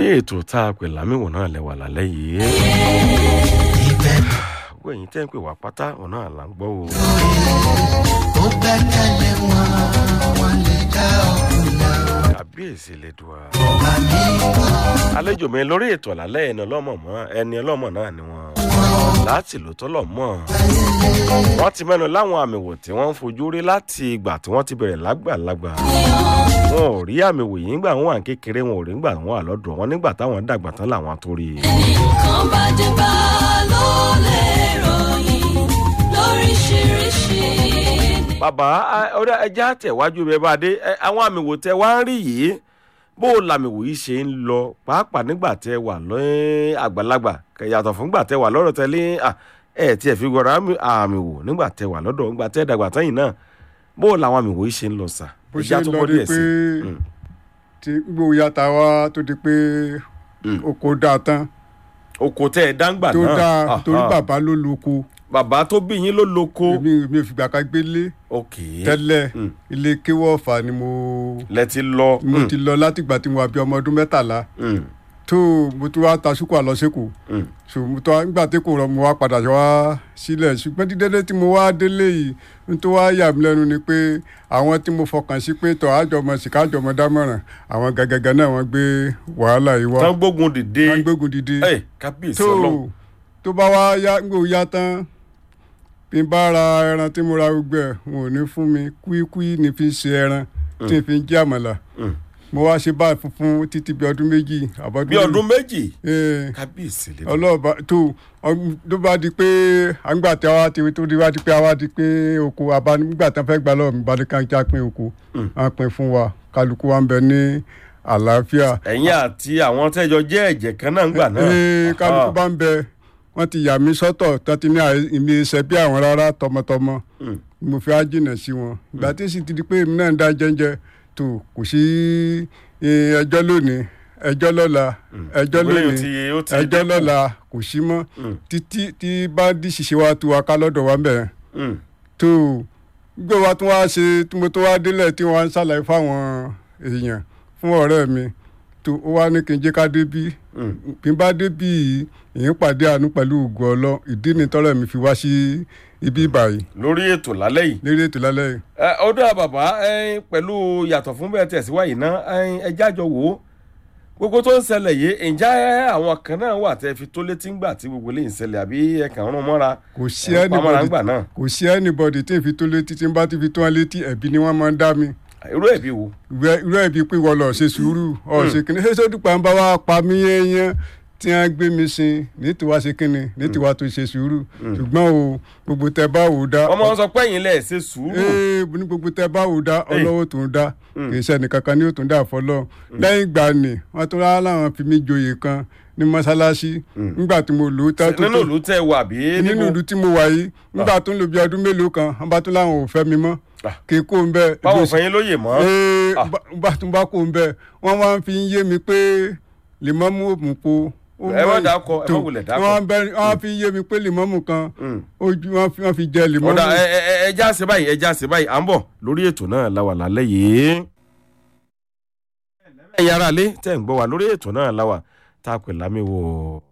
ètò tá a pè lámìwò náà lẹ́wà lálẹ́ yìí. gbogbo ẹ̀yin tẹ́ ń pè wá pátá ọ̀nà àlà ń gbọ́ o. ó gbẹ́kẹ̀lé wọn wọn lè dá ọkùnrin kàbíyèsí lè dùn á. ọba mi wọ́n àlejò mi lórí ètò àlálẹ́ ẹni ọlọ́mọ mọ́ ẹni ọlọ́mọ náà ni wọ́n láti lò tọ́lọ̀ mọ́ wọ́n ti mẹ́nu láwọn àmì wò tí wọ́n ń fojú rí láti ìgbà tí wọ́n ti bẹ̀rẹ̀ lágbàlagbà wọn ò rí àmì wò yìí nígbà wọn wà ní kékeré wọn ò rí nígbà wọn wà lọ́dọ̀ wọn nígbà táwọn dàgbà tán làwọn tó rí i. nǹkan bá dé bá ló lè ròyìn lóríṣiríṣi. bàbá a- ọ̀dà ẹja tẹ̀wájú bẹ́ẹ̀ bá dé ẹ, àwọn àmì wò tẹ wá ń rí yìí bó o làmì wò yìí ṣe ń lọ pàápàá nígbà tẹ wà lọ́ẹ́ àgbàlagbà kẹ yàtọ̀ fún gbà tẹ wà lọ́rọ̀ tẹ́lẹ̀ à, ẹ tiẹ̀ fi gbọ́dọ̀ àmì àmì wò nígbà tẹ wà lọ́dọ̀ nígbà tẹ dàgbà tẹ́yìn náà bó o làwọn àmì wò yìí ṣe ń lọ sà bó ẹja ṣe ń tó lọ bọ́ ni díẹ̀ pé sí i. Mm. tí gbogbo yàtà wa tó di pé Mm. oko dáa tán oko tẹ ẹ dáńgbà tó náà dáa Aha. torí bàbá ló lóko bàbá tó bí yín ló lóko èmi mi ò fìgbà kan gbélé ok tẹ́lẹ̀ Mm. ilé kéwọ́ ọ̀fà ni mo lẹ ti lọ mo ti lọ látìgbà tí mo wà bí ọmọ ọdún mẹ́tàlá Mm. tó mo tún wá ta ṣúkú àlọ́sẹ́kù Mm. so mo tún wá nígbà tí kò rọ mo wá padà wá sílẹ̀ ṣùgbọ́n dídédé tí mo wá délé yìí n tó wá yà mí lẹ́nu ni pé àwọn tí mo fọkàn sí pé tọ́ àjọmọ̀ sìkà àjọmọ̀ dámọ̀ràn àwọn gàgàgà náà wọ́n gbé wàhálà yìí wá tán gbógun dìde wọ́n gbógun dìde ẹ kábíyèsí tó ọlọ́run tó bá wá yá ń gbò yá tán bí n bá ra ẹran tí mo ra gbogbo ẹ̀ wọn ò ní fún mi kúíkúí ní fi ń ṣe ẹran tí n fi ń jẹ àmàlà Mm. mo wá ṣe báyìí funfun títí bí ọdún méjì àbọ̀dún bí ọdún méjì Eh, kábíyèsí lè ọlọ́ọ̀bá tó ọm- tó bá di pé àgbà tí a wá ti tó di wá di pé a wá di pé oko abáni nígbà tí wọ́n fẹ́ gbà lọ́wọ́ mi bá ní ká já pín oko wọ́n pín fún wa kálukú wa ń bẹ ní àlàáfíà ẹ̀yin àti àwọn tẹ́jọ jẹ́ ẹ̀jẹ̀ kan náà ń gbà náà. ee kálukú Aha. bá ń bẹ wọ́n ti yà mí sọ́tọ̀ tó ti ní àì- ìmí iṣẹ́ bí àwọn rárá tọmọtọmọ Mm. mo fi á jìnà sí wọn ìgbà tí sì ti di pé èmi náà ń dá jẹ́ńjẹ́ tó kò sí eh, ẹjọ́ lónìí ẹjọ́ lọ́la ẹjọ́ Ìgbéléyìn lónìí tí ó ti ẹjọ́ dínkù. lọ́la kò sí mọ́ Mm. títí tí bá dí ṣiṣẹ́ wa tu wa ká lọ́dọ̀ wa bẹ̀rẹ̀ Mm. tó gbé wa tún wá ṣe tí mo tó wá délẹ̀ tí wọ́n á ń ṣàlàyé fáwọn èèyàn fún ọ̀rẹ́ mi tó ó wá ní kí n jẹ́ ká dé bí Mm. bí n bá dé bí èyí pàdé àánú pẹ̀lú ògùn ọlọ́ ìdí ni tọ́rọ̀ mi fi wá sí ibi ìbàyí lórí ètò lálẹ́ yìí. lérí ètò lálẹ́ yìí. Ẹ, ọdún bàbá ẹ, pẹ̀lú yàtọ̀ fún bẹ́ẹ̀ tẹ̀síwáyé náà ẹ, ẹjẹ́ àjọ wò ó gbogbo tó ń ṣẹlẹ̀ yìí ǹjẹ́ àwọn kan náà wà tẹ́ fi tó létí ńgbà tí gbogbo lè ń ṣẹlẹ̀ àbí ẹ kàn ń rún mọ́ra kò sí ẹ, pamọ́ra anybody ńgbà náà kò sí anybody tí n fi tó létí tí n bá ti fi tó wọn létí ẹ̀bí ni wọ́n máa ń dá mi irú ẹ̀bí wo. Ìwẹ́- irú ẹ̀bí pé wọ́n lọ ṣe sùúrù ọ̀ ṣe kínní ṣé sódùpá ń bá wa pa mí yẹn tí wọ́n gbé mi sin ní tiwa ṣe kínní ní tiwa tó ṣe sùúrù ṣùgbọ́n o gbogbo tẹ bá wò ó dá wọ́n máa ń sọ pé ẹ̀yin lẹ̀ ṣe sùúrù. ee ní gbogbo tẹ bá wò dá ọlọ́wọ́ tó ń dá kì í ṣe ẹnìkankan ní òtún dá fọlọ́ lẹ́yìn ìgbà ni wọ́n tún rárá láwọn fi mí joyè kan ní mọ́ṣáláṣí nígbà tí mo lò ó tá tó nínú ìlú tẹ wà bí nínú ìlú tí mo wà yìí nígbà tó ń lò bí ọdún mélòó kan wọ́n bá tún láwọn ò fẹ́ mi mọ́ Ah. kì í kó ń bẹ́ẹ̀ báwo fẹ́yìn lóye mọ́. ee Ah. bá- bá tún bá kó ń bẹ́ẹ̀ wọ́n wá ń fi ń yé mi pé lèmọ́mù òmù po ó Ẹ má mọ̀ dákọ, ẹ má tó. wulẹ̀ dákọ. wọ́n bẹ- wọ́n fi ń yé mi pé lèmọ́mù kan Mm. ojú wọ́n fi- wọ́n fi jẹ lèmọ́mù. ọ̀dà ẹ ẹ ẹ ẹja ṣe báyìí ẹja ṣe báyìí à ń bọ̀ lórí ètò náà la wà lálẹ́ yìí. ẹ̀yin ará ilé tẹ̀ ń gbọ́ wa lórí ètò náà la wà tá a pè lámì wò.